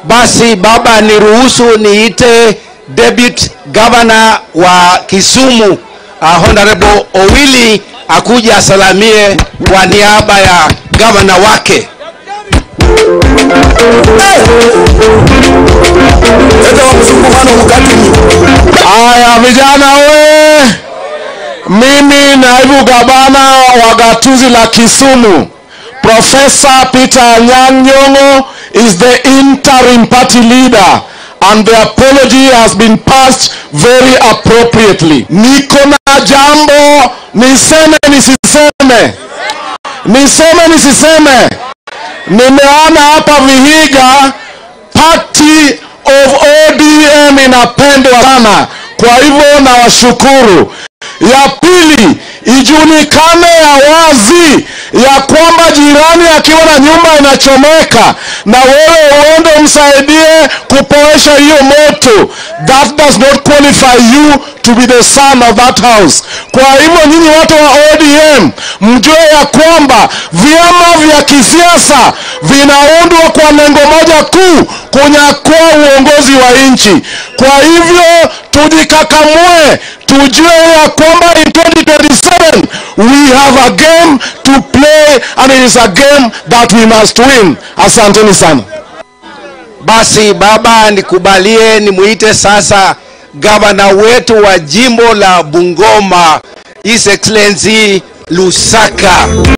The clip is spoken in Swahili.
Basi baba, niruhusu niite Deputy Governor wa Kisumu uh, Honorable Owili akuja asalamie kwa niaba ya gavana wake. Haya vijana we, mimi naibu gavana wa gatuzi la Kisumu, Professor Peter Anyang' Nyong'o is the interim party leader and the apology has been passed very appropriately. Niko na jambo niseme nisiseme, niseme nisiseme. Nimeona hapa Vihiga party of ODM inapendwa sana, kwa hivyo nawashukuru. Ya pili, ijulikane ya wazi ya kwamba jirani akiwa na nyumba inachomeka na wewe uende umsaidie kupoesha hiyo moto, that does not qualify you to be the son of that house. Kwa hivyo nyinyi watu wa ODM mjue ya kwamba vyama vya kisiasa vinaundwa kwa lengo moja kuu, kunyakua uongozi wa nchi. Kwa hivyo tujikakamue, tujue ya kwamba in 2027 we have a game to play and it is a game that we must win. Asanteni sana. Basi baba, nikubalie nimuite sasa gavana wetu wa jimbo la Bungoma, His Excellency Lusaka.